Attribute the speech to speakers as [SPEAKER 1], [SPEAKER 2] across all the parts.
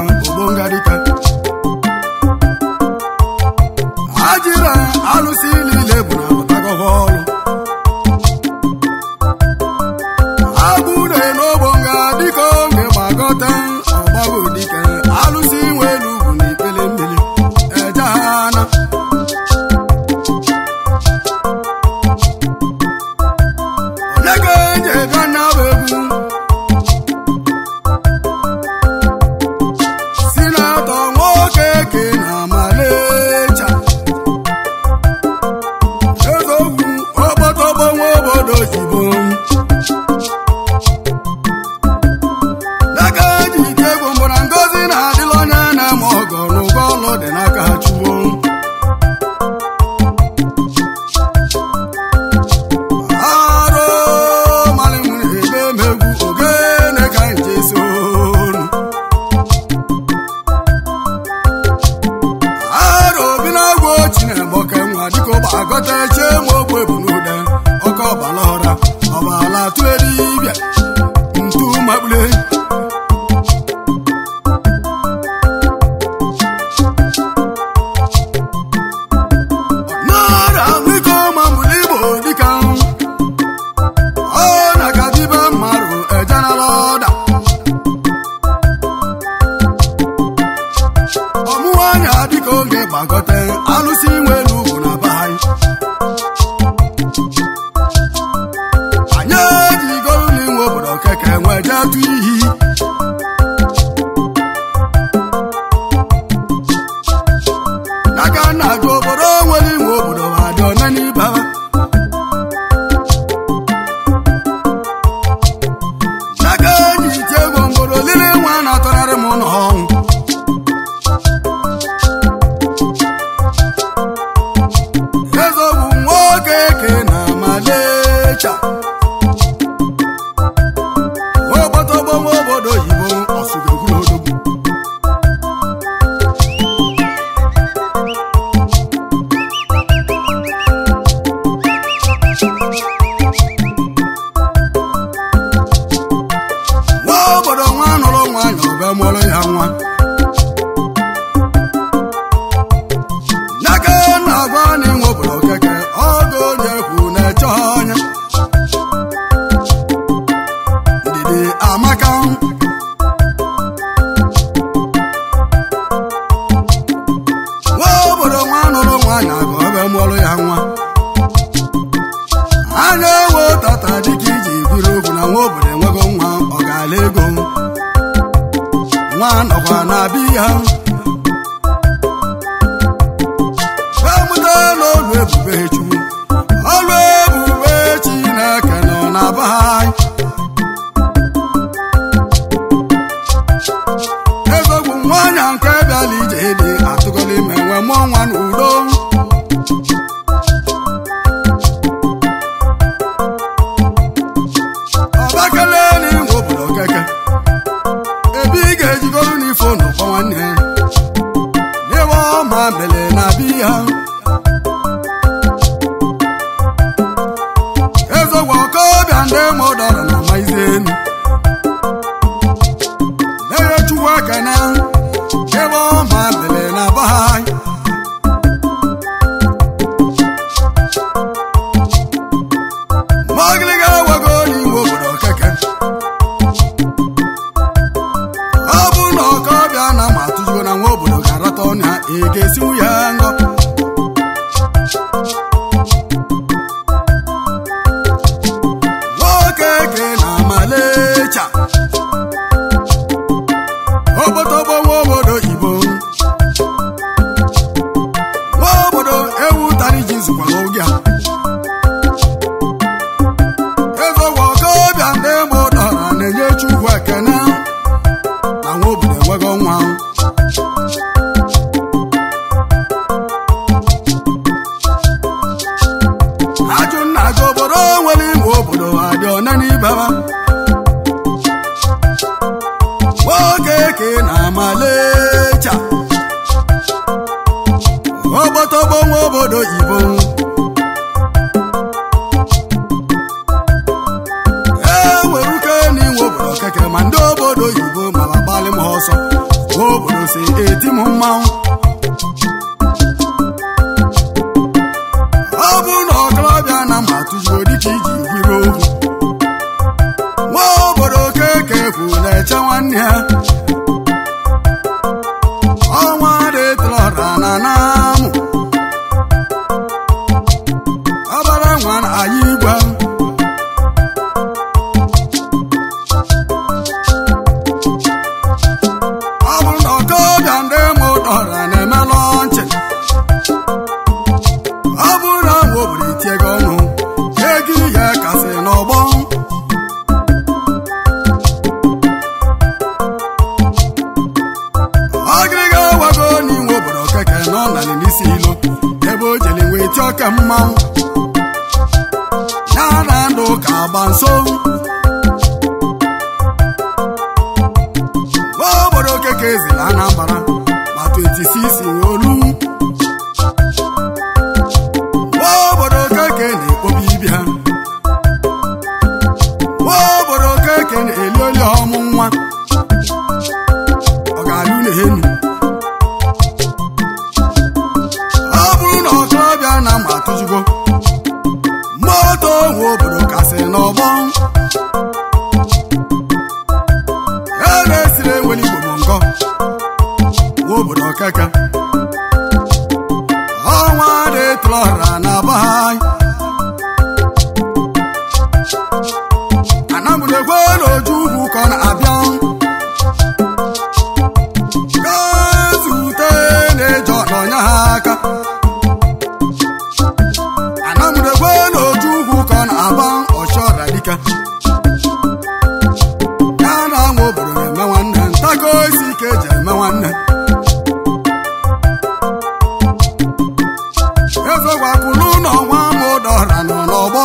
[SPEAKER 1] ogbongadike ajira alụsị niile bụ na pụtagọva ọrụ agbure n'ogbonga dịka oge gbagọta ọgbago dike alụsị nwelu ugwu na ikpele mmiri ejehana onye ga-eji ebe anya bụ egwu si na-atọ nwoke ke na malecha ezogwu ogbotogbo nwa obodo oyibo n'aka eji ike egwu mbụ na ngozi na-adịla onye na-eme ọgọ n'ụgwọ ọlụ dị n'aka ha chuwo arụ malị m ebe m egwu ogene ka nje sonu arụ obi na-agwa ochi na-egboke nwa dịka ụgbọ agọta eche ma ogbu ebu n'ude ọkọ ọbala ọra ọbala tụle dibịa ntu makpule n'ọrịa ahụike ụma mbụli igbo dịka ọ na-aga dibe mmadụ ejenala ọda ọmụwa anya dịka oge gbagọta alụsị nwelu ugwu na be anyị anyị ejigoro n'inwe obodo keke nwee jee tụ iyi n'aka nna gị obodo nwere inwe obodo ma dị one n'ibe ha n'aka enyi ite ego mgboro lili nwa na-atọrarị m n'ọnwụ eze bụ nwoke ke na malecha ogbotogbo nwa obodo oyibo ọsụgogulodogwu nwa obodo nwa nụrụ nwanyị ọbịa mụrụ ya nwa n'aka na-agwa n'inwe obodo keke ọgụ onye kwu na-eche ọnya ndidi amaka nwa obodo nwa nụrụ nwanyị aga ọbịa mụrụ ya nwa a na-ewe tata dịka iji biri okwu na nwa obodo enwego nwa ọ ga-ala ego nwa nọkwa na biya emụta n'olu ebube chukwu ọlụ ebube chineke nọ na be anyị ezogbu nwanyị nke bịala ije dị atụgọla ime nwe mụọ nwa n'udo ọbakele n'inwe obodo keke ebe ị ga-ejigoro n'ifo n'ụkpọ nwanne ya n'ebe ọma mele na biya ezogbo ọkọbịa ndị mụdọrọ na maizenu na-enye chukwu ekene ebe ọma mele na bahai magịlịga ewego n'inwe obodo keke ọ bụ na ọkọbịa na ma atụzigo na nwa obodo ga-arata ọnya ị ga-esinwu ya ngọ nwoke ke na malecha ogbotogbo nwa obodo igbo nwa obodo ewu tara ji zukwa n'oge a ezogbo ọkọbịa ndị mụ dọra na-enye chukwu ekene na nwa obodo enwego nwa ajụ nna gị obodo nwere ime obodo adị one n'ibeba nwoke ke na malecha ogbotogbo nwa obodo ibo e nwere uke n'inwe obodo keke ma ndị obodo oyibo mara gbalị m ọsọ obodo si eti m mmanwụ ọ bụ na ọkọlọbịa na mma tụjuo dịka iji gwiri okwu nwa obodo keke kwu na-eche nwanne ya ọnwa dịtụlọra na namụ ọbara nwa na anyị igwe ọ bụrụ na ọkọbịa ndị mụ dọra na-eme lọnchị ọ bụrụ na nwa obodo itie gị ọnụ ego ihe kasị n'ọgbọ ọgịrịga wago n'inwe obodo keke nọ narị n'isi ilo ebe o jeli wee tie oke mmanwụ ya na ndụ ka agba nso nwa obodo keke ezila Anambra ma 26 olu nwa obodo keke na-ekpobi ibia nwa obodo keke na-eli oli ọmụ nwa ọ ga-alụ n'elu ọ bụrụ na ọkọbịa na mma atụjugo moto nwe obodo kasị n'ọgbọ ya na-esiri enwere igbo ngọ nwe obodo keke ọnwa dịtụlọra na be anyị anamụdekwe n'oju ugwu ka ọ na-abịa gazute na-eje ọnọnya ha aka anamụdekwe n'oju ugwu ka ọ na-aba ọchọra dike ya na nwa obodo na-eme nwanne ntago isi ike eji eme nwanne ezogwakwulu ụlọ nwa mụdọra nọ n'ọgbọ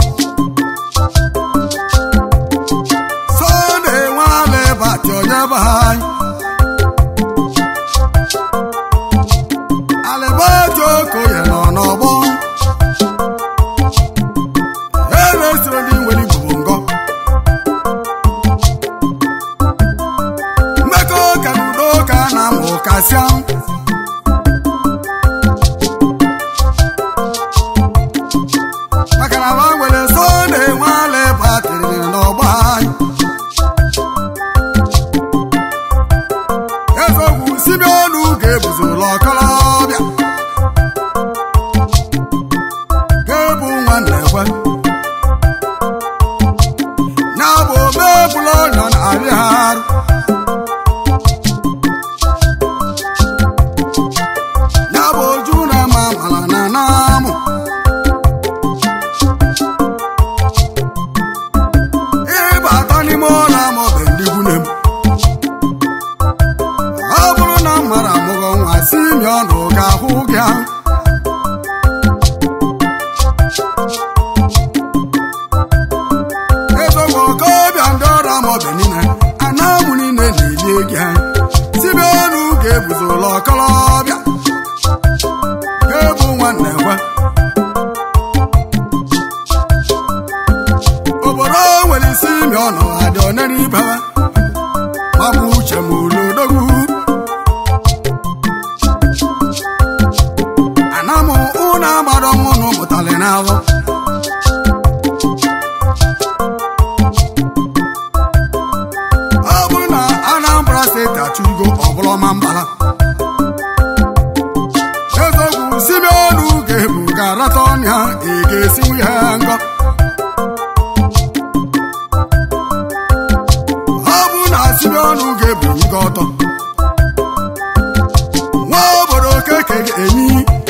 [SPEAKER 1] sọnde nwale bati onye be anyị alibati okoye nọ n'ọgbọ eresiri ndị nwere igbo ngọ mmekọ ka na udo ka na amụ kasịa maka na ba nwere sọnde nwale batịrị n'ọgba anyị ezogwu simeonu ga-ebuzula ọkọlọbịa ga-ebu nwanne ekwe ya bụ omebula ọnya na-arị ha arụ ya bụ oju na-eme amala na namụ ịbata n'ime ụlọ amaọbụ ndị nwunye m ọ bụrụ na m mara amụghọ nwa si mi ọnụ ga-ahụ gị ahụ ezogbo okobịa ndị ọrụ amaọbụ niile anamụ niile na-eli gị ha sibe ọnụ ga-ebuzo ụlọ ọkọlọbịa ga-ebu nwanne gwa obodo nwere isi imi ọnụ adị one n'ibe mabụ uche m ulodogwu anamụ ụnụ agbara ọnwụnụ mụtali n'ahụ ọ bụrụ na Anambra steeti achụgo ọbụlọma mbala ezogwu simeonu ga-ebu ga-arata ọnya ị ga-esinwu ya ngọ ọ bụ na simeonu ga-ebu nga ọtọ nwa obodo keke ga-enyi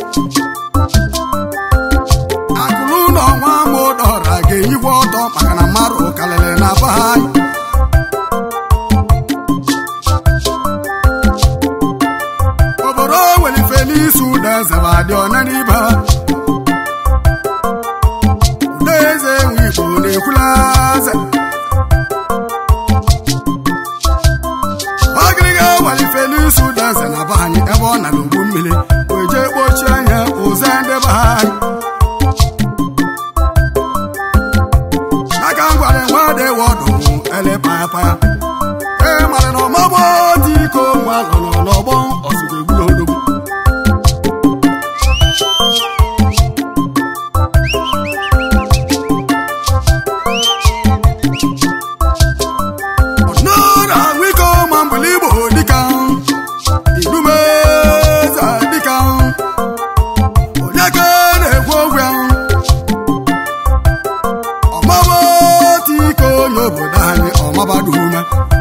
[SPEAKER 1] akụlụ ụlọ nwa ama ụdọra ga-enyigwe ọtọ maka na mmadụ karịrị na be anyị obodo nwere ife n'isi ụda eze ma dị ọna n'ibe ha ụda eze nwe igbo na-ekwula eze ọgịrịga nwere ife n'isi ụda eze na be anyị ebe ọ na n'ugbu mmiri wee jee kpochie anya ụzọ ndị be anyị aka ngwara nwa dị wọdụ ele paya paya ee mara na ọmọgbọ dị iko nwa lụrụ n'ọgbọ ọsụga egbula odogwu ọnọrọ ahụ ike ma mbụli igbo dịka idumeza dịka onye ka na-ekwu okwu ya ọmaba otu ike onye obodo anyị ọmabada ume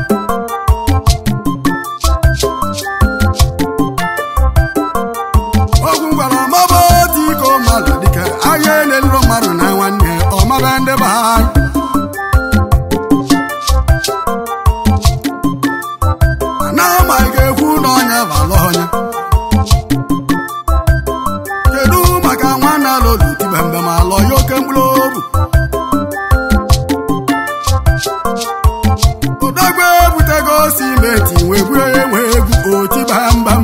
[SPEAKER 1] ogwu gwara ọmaba otu ike mmadụ dịka anya na-eluru mmadụ na nwanne ọmaba ndị be anyị na ma ị ga-ekwu na ọnya balụ ọnya kedu maka nwanne alolu tibe mgbe ma alọ ya oke mkpụrụ obu odogwu ebutego simenti wee buru onye nwe egwu otiba mbam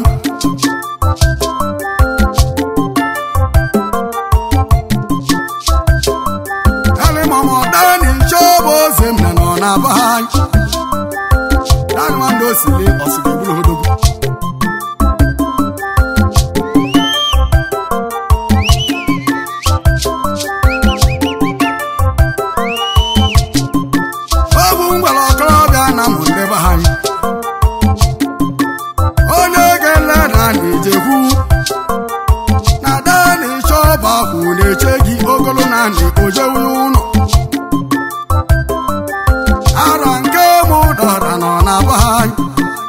[SPEAKER 1] elimọmọdani nchọbụ oze m na nọ na be anyị dani nwandị osili ọsịga ebulu odogwu ọgwụ ngwara ọkọrọbịa na mụ ndị be anyị onye ga-ele na na-ejekwu na dani chọba kwụ na-eche gị ogolo na ndị ojewu n'ụlọ ara nke mụ dọra nọ na be anyị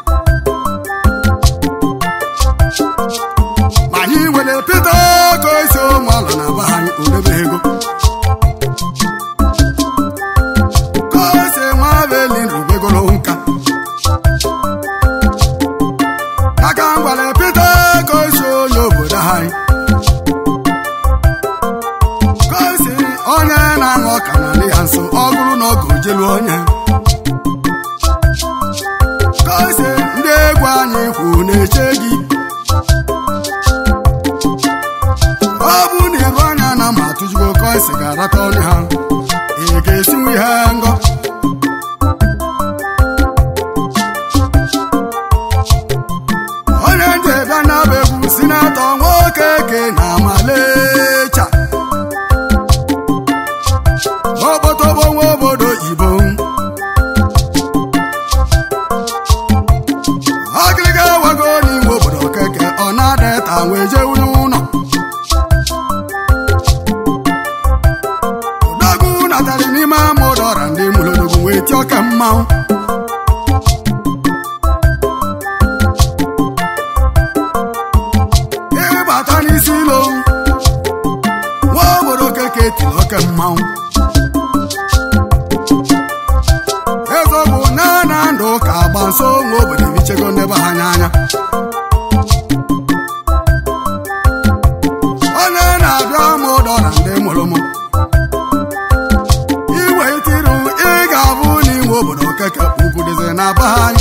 [SPEAKER 1] ma anyị nwere pete ka esi ụmụ alụ na be anyị odebe ego ka esi nwa beli nrubegoro nka aka ngwale pete ka esi onye obodo anyị ka esi onye na-aṅụ ọka na dị ya nso ọ bụrụ na ọ ga-ojelu onye ka esi ndị egwu anyị kwu na-eche gị ọ bụ na iru anya na ma atụjugo ka esi ga-arata ọnụ ha ị ga-esinwu ihe ngọ onye nje bịa na-abụ egwu si na-atọ nwoke ke na amalecha n'okpotogbo nwa obodo ibo ọgịrịga wago n'ime obodo keke ọ na-ada ta wee jewu n'ụlọ odogwu natara n'ime ama ụdọra ndị mụlodogwu wee tie ọka mmanwụ ịbata n'isi ilo nwa obodo keke tiri oke mmanwụ eze bụ na na ndụ ka agba nso nwa obodo ebichego ndebe ha anya anya onye na-abịa ma ụdọra ndị mụrụ mụ iwe itiru ị ga-abụ n'inwe obodo keke ugwu dịzi na be anyị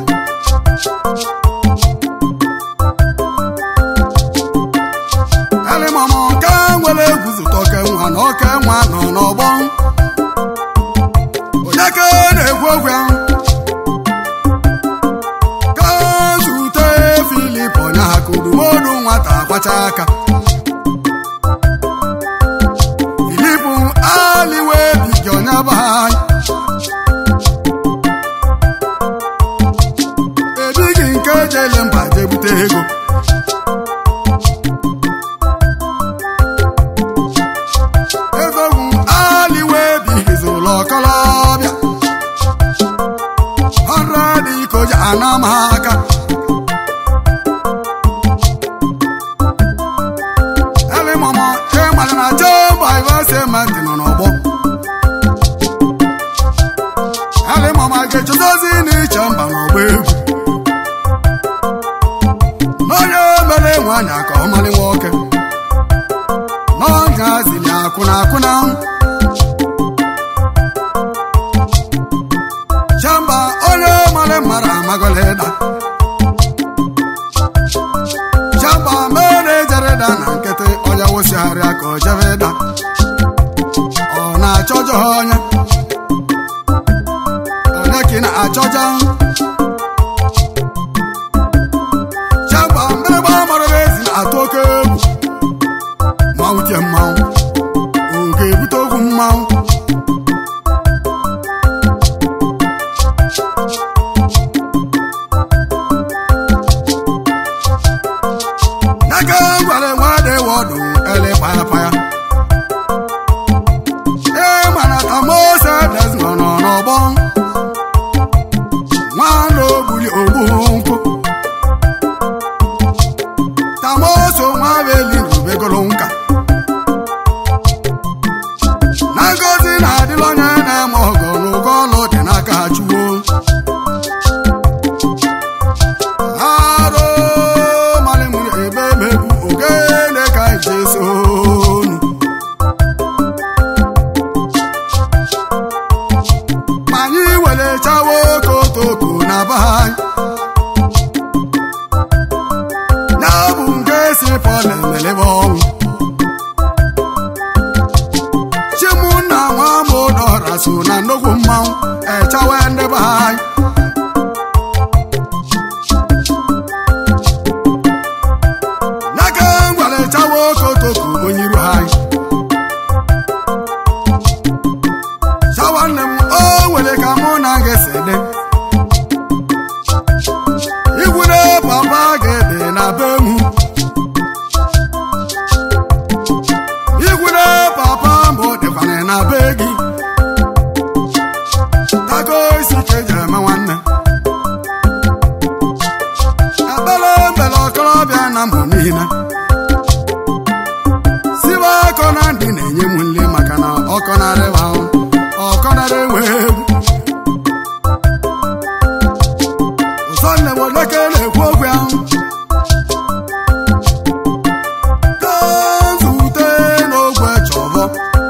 [SPEAKER 1] elimama nke nwere egwu zụta oke nwa na oke nwa nọ n'ọgbọ onye ka na-egwu ogwu ya ka zute filip onye ha kudumodu nwata kwacha aka filip aliwe bigi onye be anyị ebighị nke jele mba jebute ego ezogwu aliwe bigizi ụlọ ọkọlọbịa ọrụ dị ka o ji ana m ha aka elimọmọ ịmalị na jemba ivesementi nọ n'ọgbọ elimọmọ ga-echezozi n'iche mba n'ọgba egwu n'onye mere nwanyị ka ọ malị nwoke n'ọnya zili akwụna akwụna chamba onye mara mara amagoleda chamba mere jereda na nkịtị onye wụsịgharịa ka o jebe da ọ na-achọjọ ha onye onye ka ị na-achọjọ esi pọl emelebe ọnwụ chimunna nwa mụdọra so na nnukwu mmanwụ echawe ndị be anyị n'aka ngwara echawe okotoko onyiru anyị chawa nne m o nwere ka mụ na gị si dị igwure papa gị dị na be mụ igwure papa mbụ dịkwana na be gị tago isi ka eji eme nwanne ekpere mbele okorobịa na mbụ niile sibe akọ na ndị na-enye m nri maka na ọkọ narịba ahụ ọkọ narị enwe egwu ụzọ nne m oleke na-ekwu okwu ahụ ka nzute n'ogwe chọbọ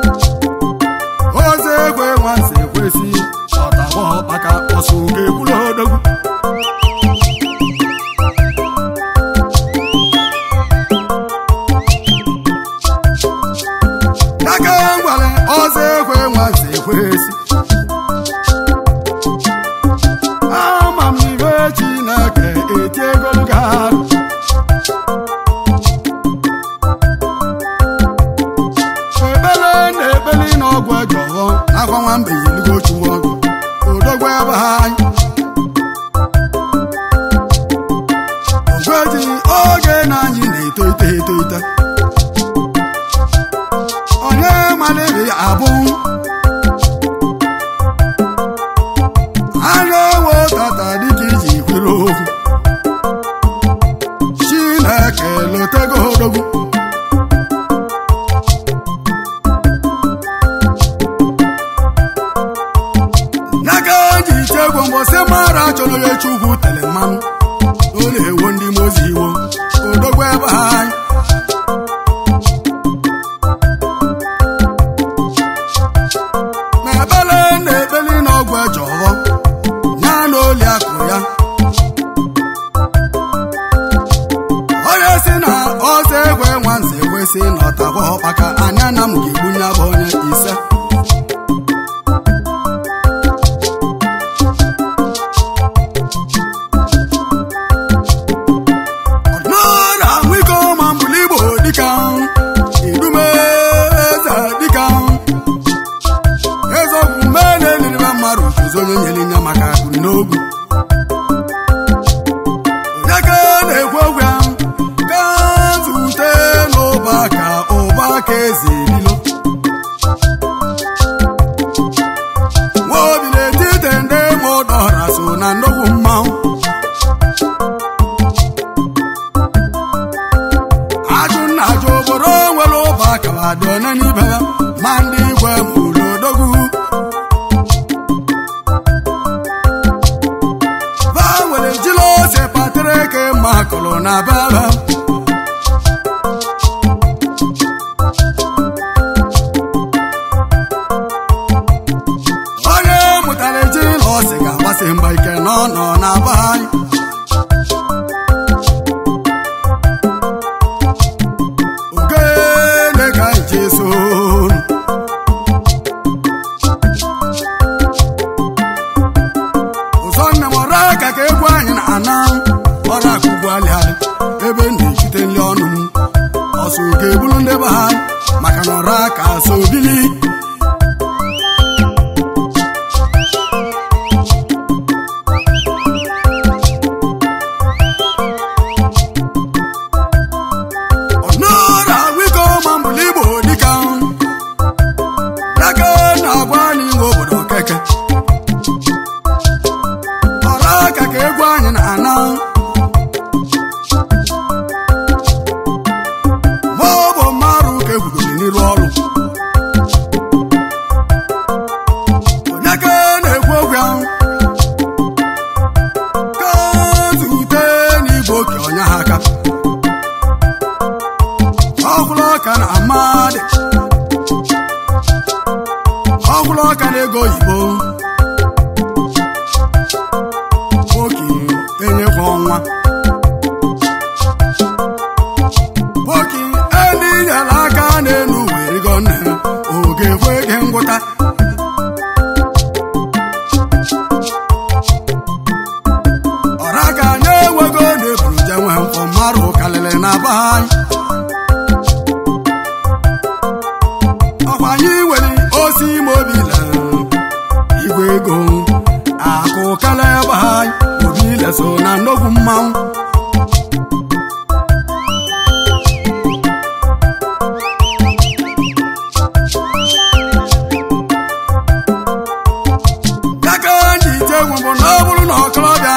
[SPEAKER 1] oze ekwe nwanze ekwesị ọtabọ maka ọsụ ga-ekwuru odogwu aka ngwale ọzọ ekwe nwanze ekwesị ama m ibe chineke eti egolu ga-arụ ekpele na ekpeli na ọgwụ ejọghọ akwa nwamba yiligo chuwa ọgụ odogwu ebe ha anyị ogweji oge na anyị na-eto ite eto ite onye maliri abụ a na-enwe tata dịka iji kwere okwu chineke lotego odogwu n'aka ji chegwo mgbọsị mara chọrọ ya chukwu tere mmanụ ọ na-ewo ndị mozi iwo odogwu ebe ha anyị na ekpele na ekpeli na ọgwụ ejọghọ ya na oli akụ ya onye si na ọzọ egwe nwanze ekwesị na ọtabọ ọkpaka anya na m ga-egbunye bụ onye ise ọdịnala nwiko ma mbụli igbo dịka idume eze dịka eziokwu mgbe na-eliribe mmadụ ozi onye nyere nya maka akụ n'ogwu onye ka na-ekwu okwu ya ka zute n'ụba ka ụba ka eze ebilo nwa obi na-etite ndị ma ụdọra so na nnukwu mmanwụ ajụ nna ajụ obodo nwere ụba akara dị onye n'ibe ya ma ndị igwe mụrụ odogwu ba nwere jiri ose patara eke ma akụrụ na baba onye mụtara ejiri ọsị ga-agbasi mgba ike na ọ nọ na be anyị ogene ka anyị ji so ụzọ nne m ọrụ aka ka egwu anyị na-ana ọrụ aka ugwu alịalị ebe m na-ejite nri ọnụ m ọsọ ga-ebulu ndị be ha maka na ọrụ aka so bili ọnụra wiko ma mbụli igbo dịka aka na-agwa n'inwe obodo keke ọrụ aka ka egwu anyị na-ana ma ọ bụ mmadụ ka egwudoro n'iru ọrụ onye ka na-ekwu okwu ahụ ka zute n'igwe oke ọnya ha aka ọkwụrụ ọka na amadị ọkwụrụ ọka na ego oyibo nwoke enyekwa ọnwa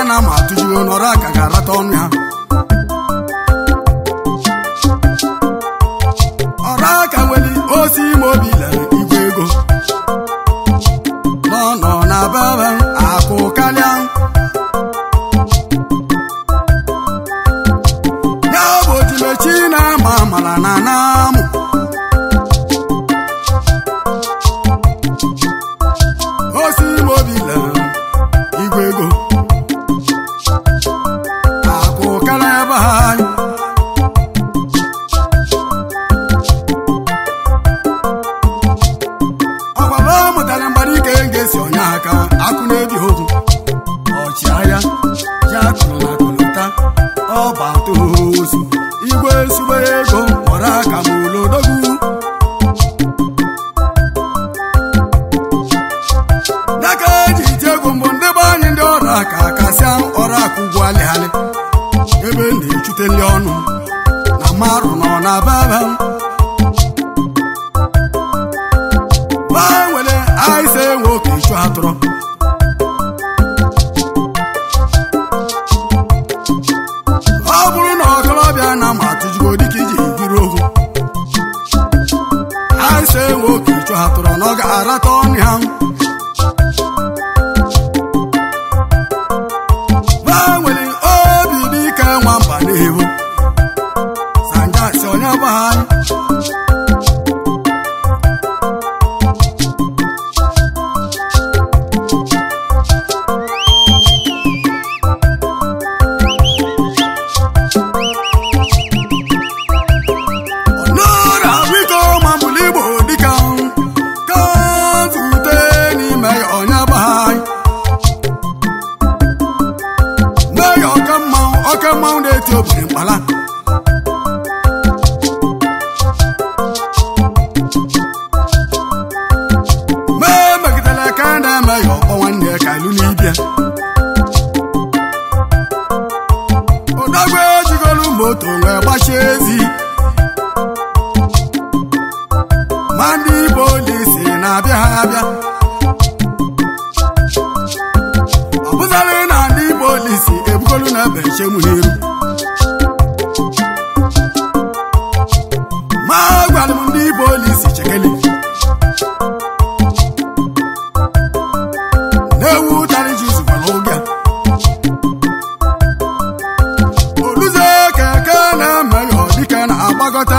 [SPEAKER 1] na ma atụjuo n'ọrụ aka ga-arata ọnụ ya ọrụ aka nwere osi ime obi lere igwe ego nọ nọ na bebe akụ karịa ya bụ ojimechi na-ama amara na namụ osi ime obi lere igwe ego akụ karịa ebe ha ọgbara ọ mụtara mgbara ike ga-esi onye aka akụ na-ebi okwu ọchịagha ji akụrụ na akụlụta ọba tozu igwe sugbe ego kpọrọ aka ma olodogwu n'aka eji iti egwu mbụ ndị be anyị ndị ọrụ aka kasịa ọrụ akụ ugwu alịghalị ebe na-echute ndị ọnụ na marụ nọ na baba gbanwere aịsa enwe oke ichu atụrụ ọ bụrụ na ọkọlọbịa na ma atụjugo dịka iji biri okwu aịsa enwe oke ichu atụrụ na ọ ga-arata ọnụ ha gbanwere obi dike nwamba na-ewu sanjasi onye gbagharị n'ụra biko mambụlụ igbo dịka ka zute n'ime ya onye gbagharị mee ya ọka mmanwụ ọka mmanwụ na-eti obiri mkpala mee megidere ka a na-eme ya ọkpọ nwanne ya ka ilu n'ibia ụdagwe ejigolu moto wee gbachie ezi ma ndị polisi na-abịa ha abịa ọ bụzarị na ndị polisi ebugolu na-ebe nchemu n'iru ma gwara m ndị polisi chekeli na-ewu ụtarị ji zukwara oge a oluze keke na-eme ya dike na-agbagọta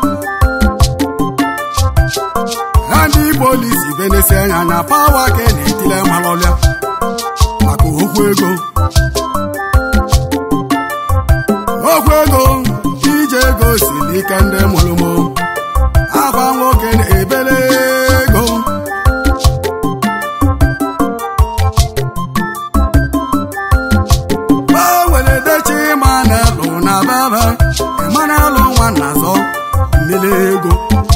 [SPEAKER 1] ha ndị polisi benesi anya na pawa ka na-etile malọlịa maka okwu ego okwu ego ije ego siri ike ndị mụrụmụ akwa nwoke na-ebele ego gbanwere dechi ma na-elu na bebe ịma na-alụ nwa na azọ mmiri ego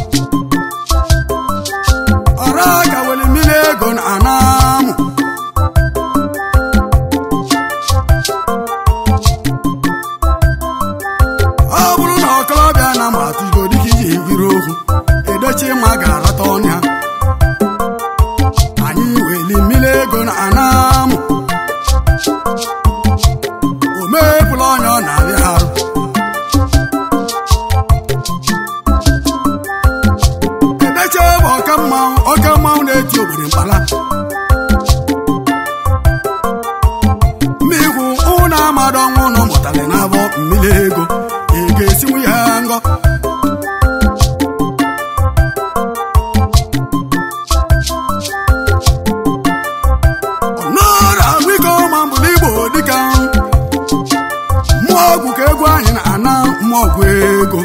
[SPEAKER 1] ọrụ aka were mmiri ego na anamụ ọ bụrụ na ọkọlọbịa na ma atụgo dịka iji biri okwu edochi ma ga-arata ọnya anyị weli mmiri ego na anamụ o mepụla ọnya ọ na-arịa arụ edeche bụ ọka mmanwụ ọka mmanwụ na-eti obodo mkpala mmigwu ụnụ amadụ ọnwụ ụnụ mụtara n'abọ mmiri ego ị ga-esinwu ya ngọ n'ụra biko ma mbụlụ igbo dịka mmụọ ọgwụ ka egwu anyị na-ana mmụọ ọgwụ ego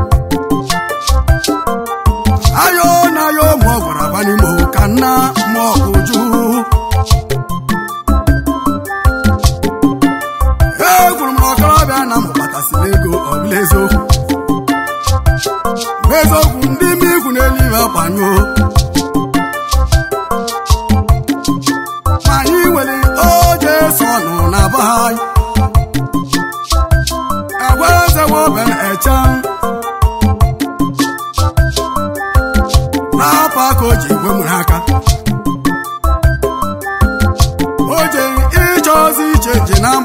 [SPEAKER 1] ayo na ayo mmụọ gwara abanimo ka nna mmụọ ọgwụ juu egwuru m na ọkọrọbịa na mụbatasịrị ego ọ bụla eziokwu bụ eziokwu ndị ime ikwu n'eluigwe gbanyụọ ma anyị nwere oje so ọnụ na be anyị agwa eze nwoben eche n'afọ aka o ji egwe nwere aka o je ịchọ ozi iche je na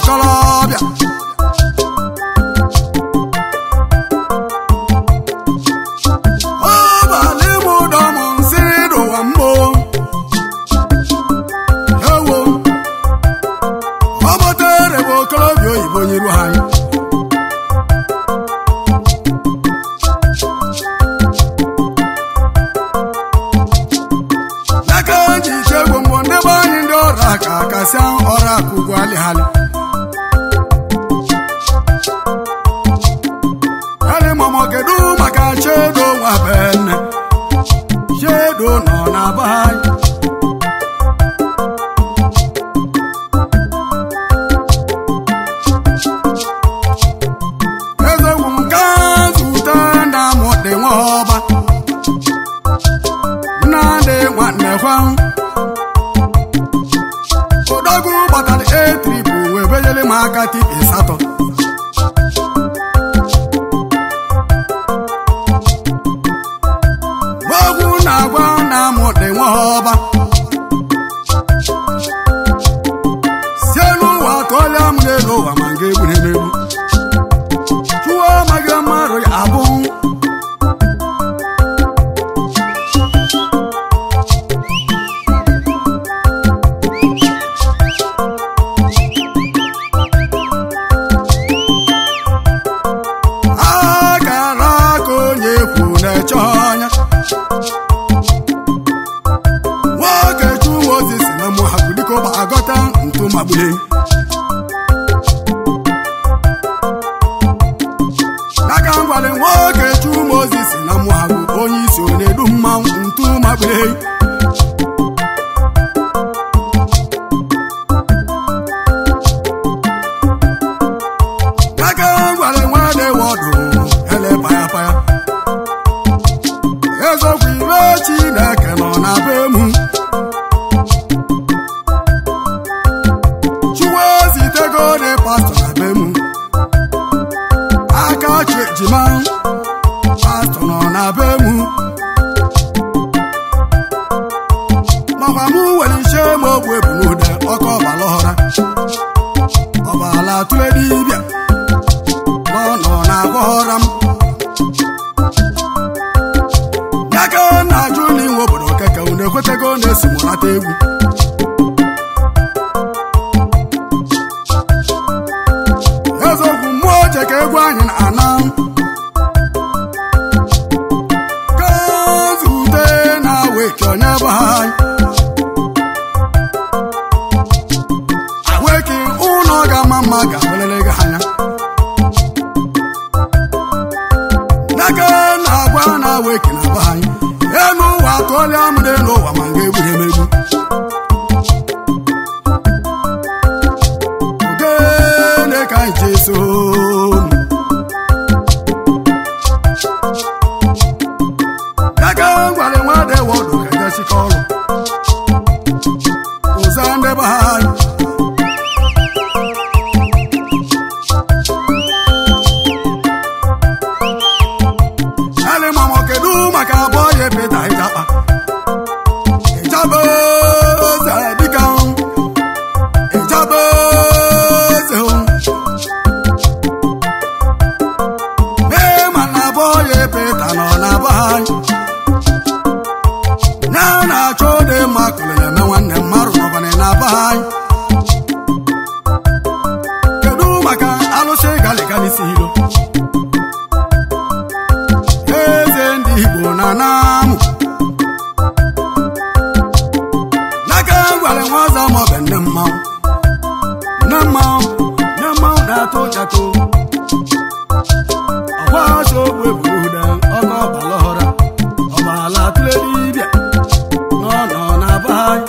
[SPEAKER 1] okolobịa ọbalị m ụdọ m nsị n'ụwa mbụ ewo ọ bụtere bụ okolobịa oyibo nyiru anyị n'aka ji chegbu mbụ ndị be anyị ndị ọrụ aka kasịa ọrụ aka ugwu alịhalị Ele mama kedu maka chedo nwa benne chedo nọ na be anyị ezegwu nke zute na mụdị nwa ọba nnadị nwanne kwa odogwu gbatara etripu wee benyere m aka tipi satọ ogwu na-agwa na mụdị nwa ọba sie n'ụwa tụọlịa m n'elu ụwa ma nga egbure n'egbu chụọ amaghị mmadụ ya abụ akara aka onye kwu na-eche ọnya nwoke chụwa ozi si na mụhapụ dịka ụba agọta ntu magbule n'aka ngwale nwoke chụma ozi si na mụhapụ onye isi ọ na-edu mmanwụ ntu magbule n'aka ngwale nwadị wọdụ ele payapaya ezokwu ire chineke nọ na be mụ chụwa zitego dị pastọ na be mụ aka chi ejima pastọ nọ na be mụ makwa mụ nwere iche ma ogbu ebu n'ude ọkọ ọbala ọhụra ọbala tụle dibịa nọ nọ na-agwa ọra m n'aka na-ajụ n'inwe obodo keke unu ekwetego na-esi mụnata egwu eziokwu mmụọ oche ka egwu anyị na-ana ka zute na weke onye bụ anyị weki ụlọ ga-ama mma ga-abụrịrị gị anya n'aka na-agwa na weki na be anyị elu ụwa tụọlịa m n'elu ụwa ma nga egburu emegbu ogene ka anyị ji eso n'aka gwara nwadị wọdụ ka jechika ọrụ ụza ndị be anyị alimamo kedu maka abụọ ya peta ịchapa ịchaba eze dịka ịchaba eze mee mana abụọ ya peta nọ na be anyị ya na-achọ dị mma kụlere eme nwanne mmadụ nọbana na be anyị kedu maka alụsị galigani si hilo eze ndị igbo na namụ n'aka gwara nwaza maọbụ nne mmanwụ nne mmanwụ nne mmanwụ na-atụ ụjatụ ọgwa ọsọ ogbu eburu ude ọkọ ọbala ọhụra ọbala tụle dibịa nọ nọ na be anyị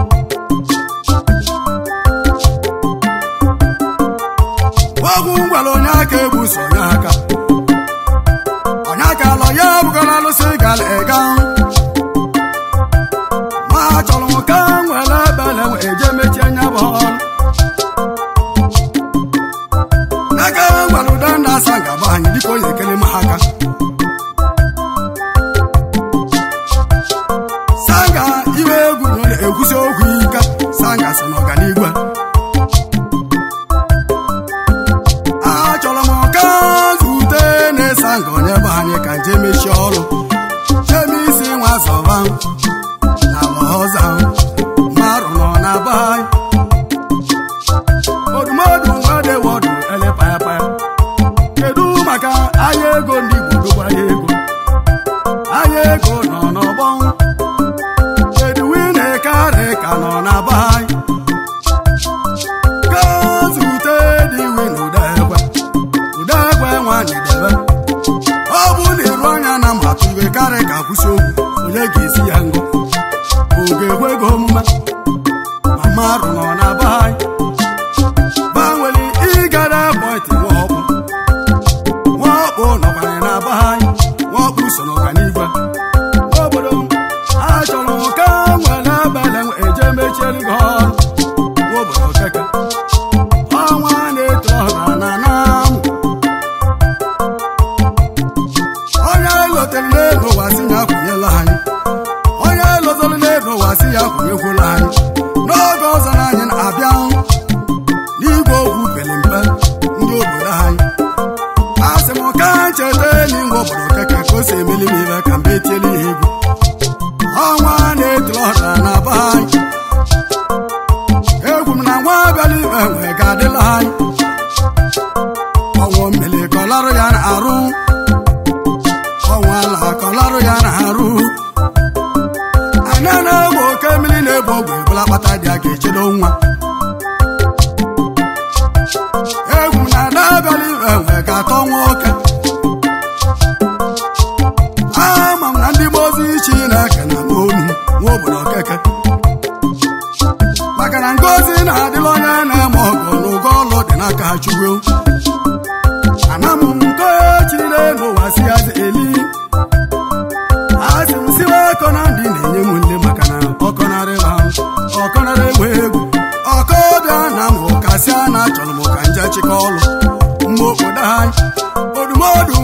[SPEAKER 1] ọgwụ ngwara onye aka ebuso onye aka onye aka lọ ya bụgara alụsị gara ịga ma chọrọ m ka m nwere ebele wee jee mechie anya bụ ọrụ n'aka gwara ụda ndị asa ngaba anyị dịka onye ekele m ha aka sanga iwe egwu na ọ na-ekwusi okwu ike sanga so n'ọganiigwe je mechie ọrụ cheme isi nwa zọba na lọza marụ nọ na be anyị odumodu nwadewodu elepayapaya kedu maka ahịa ego ndị Igbo dogwa ahịa ego ahịa ego nọ n'ọgbọ kedu wine karị ka nọ na be anyị gazute dị win ụdegwe ụdegwe nwanyị debe ọ bụ na iru anya na mmatụ iwe karị ka kwụsị okwu onye ga-esi ya ngụ oge ekwego omume mama rụ nọ na be anyị gbanwere ịgara bọịtị nwaọkpụ nwaọkpụ nọkwara na be anyị nwaọkpụ so n'ọganigwe n'obodo m achọrọ ka nwere abalị eje mechiere gị ọrụ n'obodo keke ọnwa na-eto ọha na namụ onye lotere n'ego wasị ya kwụnyela anyị onye lozoro n'ego wasị ya kwụnyekwula anyị n'oge ọzọ na anyị na-abịa n'igwe okwu pere mpe ndị obodo anyị a sị m ka ncheta n'inwe obodo keke ka o si emeli m ibe ka mbe etiela ihe egwu ọnwa na-etiri ọha na be anyị egwu m na nwa abịala ibe nwe ga-adịla anyị ọnwụ mmiri kọlarụ ya na-arụ ọnwa ala kọlarụ ya na-arụ anya na-egbe oke mmiri na-egbu ogwe ebula kpata dị a ga-echedo nwa egwu m na ada abịala ibe nwe ga-atọ nwoke ama m na ndị gbozi Chineke na onu nwa obodo keke maka na ngozi na-adịla onye na-eme ọgụ n'ụgọ ọlụ dị n'aka Chukwu ana m nke chiri n'ụwa si ya eli asị m siwa ọkọ na ndị na-enye m nle maka na ọkọnarị ha ọkọnarị egbe egwu ọkọ bịa na m ụkasịa na achọrọ m ka nje chịkọ ọlụ mgbe obodo anyị odumodu